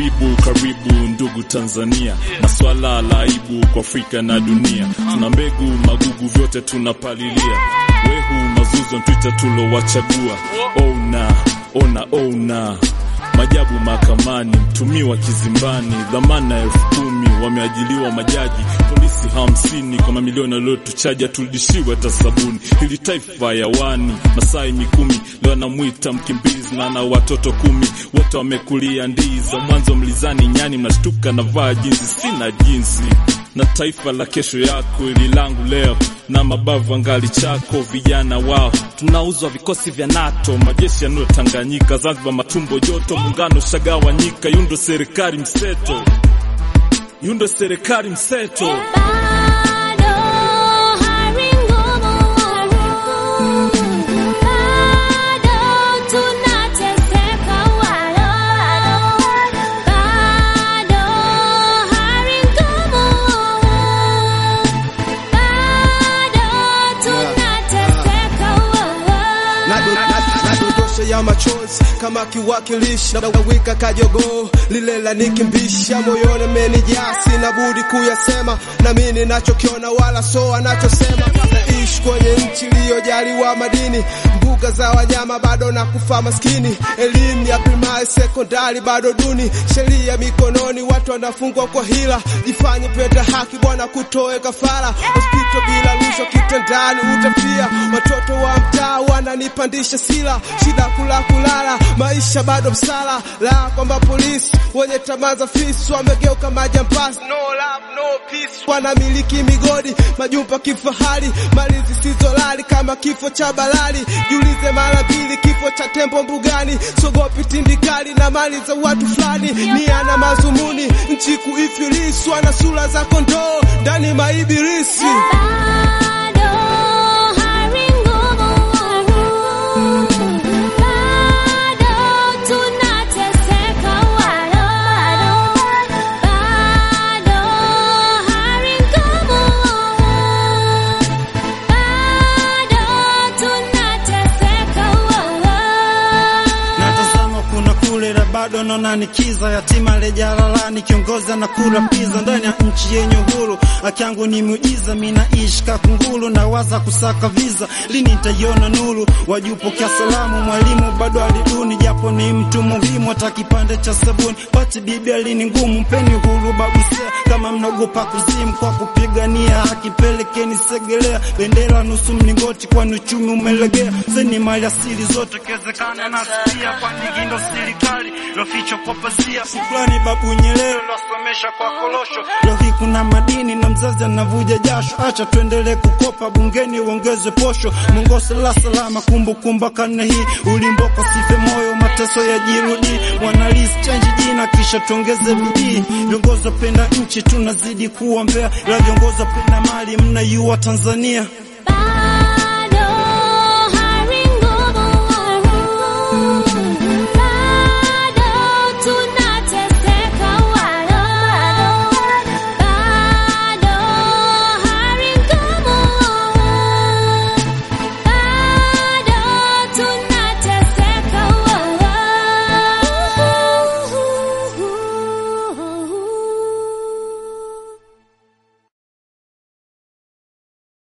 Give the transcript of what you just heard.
Karibu karibu ndugu Tanzania, maswala la aibu kwa Afrika na dunia. Tuna mbegu magugu, vyote tunapalilia. Wehu mazuzo ntwita tulowachagua. Ona ona ona majabu mahakamani, mtumiwa kizimbani, dhamana elfu kumi wameajiliwa majaji, polisi hamsini kwa mamilioni waliotuchaja, turudishiwe hata sabuni. Hili taifa yawani, Masai Mikumi leo anamwita mkimbizi na na watoto kumi, wote wamekulia ndiza. Mwanzo mlizani nyani, mnashtuka na vaa jinsi, sina jinsi na taifa la kesho yako ili langu leo na mabavu angali chako vijana wao tunauzwa vikosi vya NATO majeshi yanayotanganyika Zanzibar matumbo joto muungano shagawanyika yundo serikali mseto yundo serikali mseto Bado hari ngumu, bado tunateseka walo, bado hari ngumu, bado tunateseka walo. nadondosha ya machozi kama kiwakilishi na wika kajogoo lile la nikimbisha moyoni amenijaa sina budi kuyasema na mimi ninachokiona wala so anachosema naishi kwenye nchi iliyojaliwa madini mbuga za wanyama bado na kufa maskini elimu ya primary sekondari bado duni sheria mikononi watu wanafungwa kwa hila jifanye penda haki bwana kutoe kafara hospitali bila rushwa kitandani utafia watoto wa mtaa wananipandisha sila shida kula kulala maisha bado msala la kwamba polisi wenye tamaa za fisi wamegeuka majambazi no love, no peace. wanamiliki migodi majumba kifahari mali zisizolali kama kifo cha balali jiulize mara mbili kifo cha tembo mbugani sogopi tindikali na mali za watu fulani ni ana mazumuni nchi kuifiliswa na sura za kondoo ndani maibirisi Bado hari ngumu, bado tunateseka walo, bado hari ngumu, bado tunateseka walo. natazama kuna kule la bado naona nikiza yatima lejalalani kiongozi na kula piza ndani ya nchi yenye uhuru akiangu ni muujiza minaishi kakungulu na waza kusaka viza lini nitaiona nuru wajupokea salamu mwalimu bado aliduni japo ni mtu muhimu hata kipande cha sabuni pati bibi alini ngumu mpeni uhuru babusia kama mnaogopa kuzimu kwa kupigania haki pelekeni segelea bendera nusu mlingoti kwani uchumi umelegea zeni mali asili zote kezekana na asilia kwani gindo serikali lofichwa kwa pazia shukrani babu Nyerere losomesha kwa kolosho leo hii kuna madini na mzazi anavuja jasho acha tuendelee kukopa bungeni uongeze posho mongose la salama kumbukumba karne hii ulimboko sife moyo mateso ya jirudi wanalisi change jina kisha tuongeze bidii viongozi wapenda nchi tunazidi kuombea ila viongozi wapenda mali mnaiua Tanzania